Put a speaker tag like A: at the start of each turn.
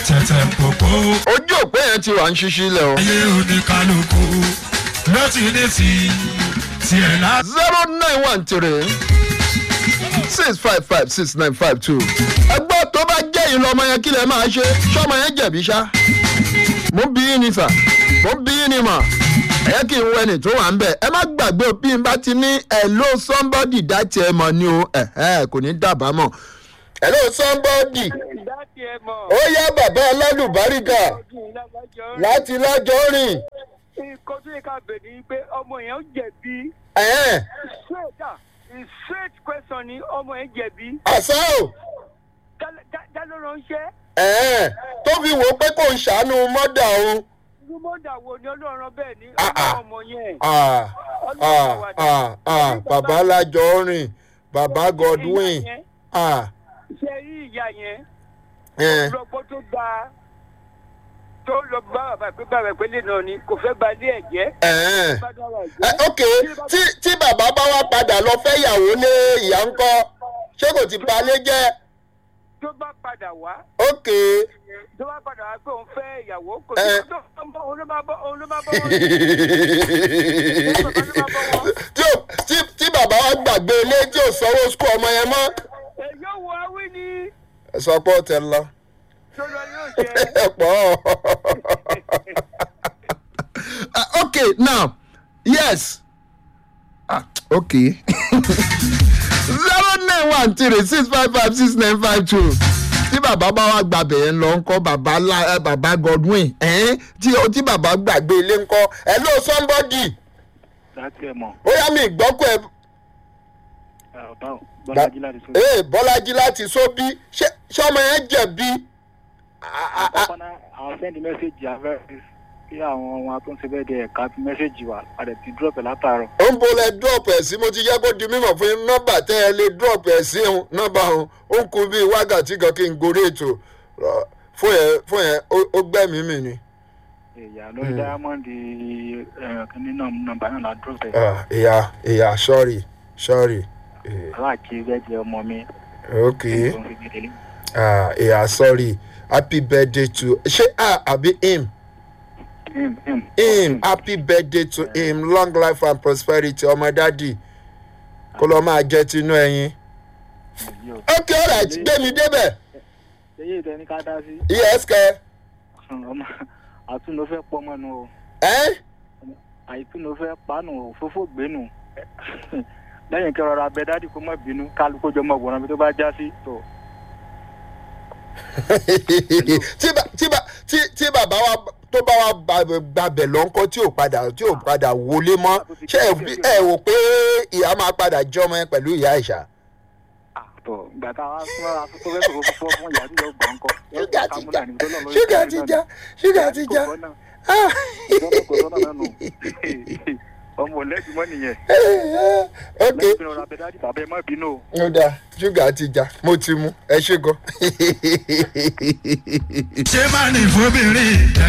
A: tẹ̀tẹ̀ pòpò
B: ojú òpó yẹn ti wà ń ṣíṣí lẹ̀ o.
A: ayé oníkálukú ló ti ní ti tiẹ̀ lá.
B: zero nine one three six five five six nine five two. ẹgbẹ́ tó bá jẹ́ ìlú ọmọ yẹn kí lè máa ṣe ṣọ́mọ yẹn jẹ̀bi ṣá. mo bí yín ni sà mo bí yín ni mà ẹ kí n wẹni tó wà ń bẹ̀ ẹ má gbàgbé bí n bá ti ní hello somebody dá tiẹ̀ mọ̀ ni o ẹ̀hẹ́ kò ní dábàá mọ̀. hello somebody
C: dáàtì ẹ mọ̀.
B: ó yá bàbá alálùbáríkà láti lájọ́ rìn.
C: nǹkan tó yẹ ká bẹ̀ ni pé ọmọ yẹn ó jẹ̀bi.
B: ẹ̀hẹ́n
C: straight ah straight question ni ọmọ yẹn jẹ̀bi.
B: àṣà o.
C: dá ló ránṣẹ́.
B: ẹ̀ẹ́n tó fi wò ó pé kò ń ṣàánú mọ́dà òun.
C: rúmọ́dà wo ni ọlọ́run bẹ́ẹ̀ ni
B: Ah, ah.
C: ọmọ yẹn.
B: Ah, ah, ah, ah, bàbá alájọ rìn bàbá godwin
C: Ìyá yẹn,
B: ah,
C: ṣe rí ìyá yẹn
B: eh,
C: lọ́gbọ́n tó dáa tó lọ bá bàbá pé bàbá ìpínlẹ̀ náà ni kò fẹ́ ba ilé ẹ̀ jẹ́.
B: eh.
C: bá dára ẹ̀
B: Eh,
C: jẹ́.
B: ok tí tí bàbá bá wá padà lọ fẹ́ yàwó lé ìyá ń kọ́ ṣé kò ti balẹ̀ jẹ́
C: tó bá padà wá
B: ok
C: tó bá padà wá pé òun fẹ́ ìyàwó kò
B: Eh.
C: sí tó òun ló máa bọ́ òun ló máa bọ́ wọn.
B: tí ò- tí- tí bàbá wa gbàgbé ilé tí ò sanwó skul ọmọ yẹn mọ́
C: èyí ò wọ awí ni
B: ẹ sọ pé ó tẹ lọ.
C: tó lọ yóò ṣe.
B: ẹ pọ̀. Uh, okay now yes ah okay zero nine one three six five five six nine five two tí bàbá bá wá gbàbẹ̀ yẹn lọ ńkọ́ bàbá la ẹ bàbá godwin ẹ̀ẹ́n tí tí bàbá gbàgbé ilé ńkọ́ hello somebody
D: láti ẹ̀ mọ̀
B: ó yá mi ìgbọ́kọ̀ ẹ
D: ọ̀tá ò bọ́lájí láti sọ.
B: ee bọ́lájí láti sóbí ṣé ṣé ọmọ yẹn jẹ̀bi Ah, ah, ah.
D: àkọ́kọ́ náà àwọn sẹ́ndì mẹ́sẹ̀gì àfẹ́rẹ́ kí àwọn ohun tó ń ṣe bẹ́ẹ̀ di ẹ̀ka fi mẹ́sẹ̀gì wà padà ti drop ẹ̀ látàárọ̀.
B: ó ń bolẹ̀ drop ẹ̀ sí mo ti yẹ kó di mímọ̀ fún yín nọ́mbà tẹ́ ẹ lè drop ẹ̀ sí òun nọ́mbà òun ó ń kun bíi wákàtí kan kí n gorí ètò Rọ, fún yẹn fún yẹn ó- ó gbẹ́mí mi ni.
D: ìyá lórí diamond kìíní náà nọmba náà la drop ẹ̀.
B: Ah, ìyá ìyá sorry sorry Eh,
D: aláàkí bẹ́ẹ̀ jẹ́ ọmọ mi.
B: ok
D: tó ń fi gbèdélé.
B: Ah, ìyá sorry happy birthday to ṣé a àbí him
D: Him, him.
B: him happy birthday to him long life and prosperity ọmọ dádì kó lọ́ọ́ máa jẹ́ tinú ẹyin.
D: Èyí ò.
B: ok alright gbé mi débẹ̀
D: èyí ìtẹ́ ní ká dá sí.
B: yes kẹ́
D: ọmọ àtúndò fẹ́ pọ́ mọ́nu o
B: ẹ́
D: àìtúndò fẹ́ pánù òfófó gbénu lẹ́yìn kí rọra bẹ dádì kó má bínú kálukó jọ mọ̀ wọ̀ràn bí tó bá já sí tó.
B: tí ba- tí ba- tí- tí bàbá wa tó bá wa ba- gbàbẹ̀ lọ́nkọ́ tí ò padà tí ò padà wọlé mọ́ ṣé ẹ fi- ẹ wò pé ìyá máa padà jọmọ ẹ pẹ̀lú ìyá ìṣá.
D: àtọ̀ gbàtà wa súnmọ́ra tó fẹ́ sọ̀rọ̀ fún fún ìyá tí yóò gbọ́ ńkọ́.
B: ṣúgà ti já ṣúgà ti já ṣúgà ti já. Ah.
D: ọmọ lẹ́bi mọ́ nìyẹn
B: ok
D: lẹ́bi rọra bẹ dádì bàbá ẹ má bínú o.
B: ó dáa ṣúgà ti já mo ti mú ẹ ṣe gan.
A: ṣé máa ní fóbìnrin